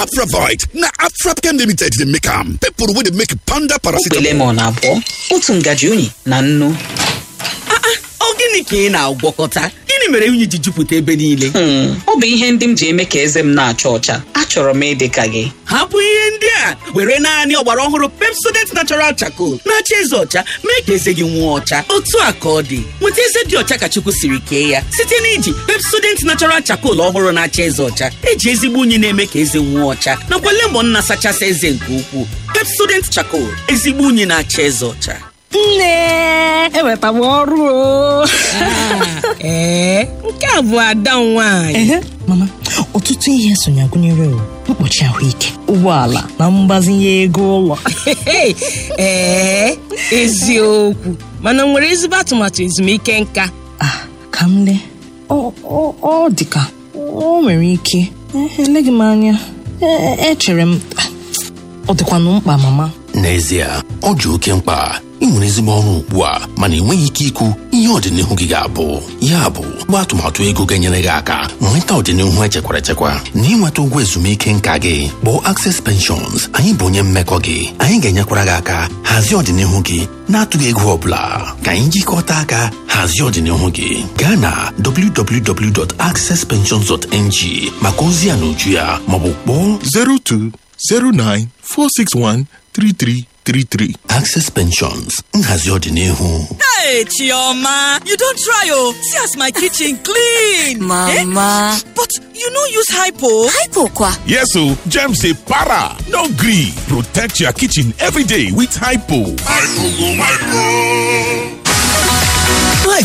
Afravite na Afrapchem Limited dey make am. People wey dey make panda okpe paracetamol. lemon abụọ otu ngaji unyi na nnu ọ gịnị ka ị na-agwọkọta gịnị mere unyi ji jupụta ebe niile Hmm, ọ bụ ihe ndị m ji eme ka eze m na-acha ọcha achọrọ m ịdị ka gị hapụ ihe ndị a were naanị ọgbara ọhụrụ pepsodent natural charcoal na-acha eze ọcha mee ka eze gị nwụọ ọcha otu a ka ọ dị nweta eze dị ọcha ka chukwu siri kee ya site na iji pepsodent natural charcoal ọhụrụ na-acha eze ọcha eji ezigbo unyi na-eme ka eze nwụọ ọcha nakwa lemon na-asachasị eze nke ukwuu pepsodent charcoal ezigbo unyi na-acha eze ọcha nne eweta m ọrụ o ee nke a bụ ada m nwaanyị ehe mama ọtụtụ ihe sonye gụnyere o mkpuchi ahụike ụgbọala na mgbazinye ego ụlọ ee eziokwu mana m nwere ezigbo atụmatụ ezumike nka ah ka m lee ọ ọ- ọ dị ka o nwere ike Eh, eleghị m anya Eh, echere m ah, ọ dịkwanụ mkpa mama n'ezie ọ dị oke mkpa ị nwere ezigbo ọrụ ugbu a mana enweghị ike ikwu ihe ọdịnihu gị ga-abụ ya bụ gba atụmatụ ego ga-enyere gị aka nweta ọdịnihu echekwara echekwa na ịnweta ụgwọ ezumike nka gị kpọọ Access Pensions anyị bụ onye mmekọ gị anyị ga-enyekwara gị aka hazie ọdịnihu gị na-atụghị ego ọ bụla ka anyị jikọta aka hazie ọdịnihu gị gaa na www.accesspensions.ng maka ozi ya na uju ya maọbụ kpọọ 02 09 461 3333. Access Pensions nhazi ọdịnihu Hey, Chioma, you don't try, oh. See as my kitchen clean. Mama. Eh? But you no use hypo. Hypo kwa. Yes, so germs say para. No green. Protect your kitchen every day with Hypo.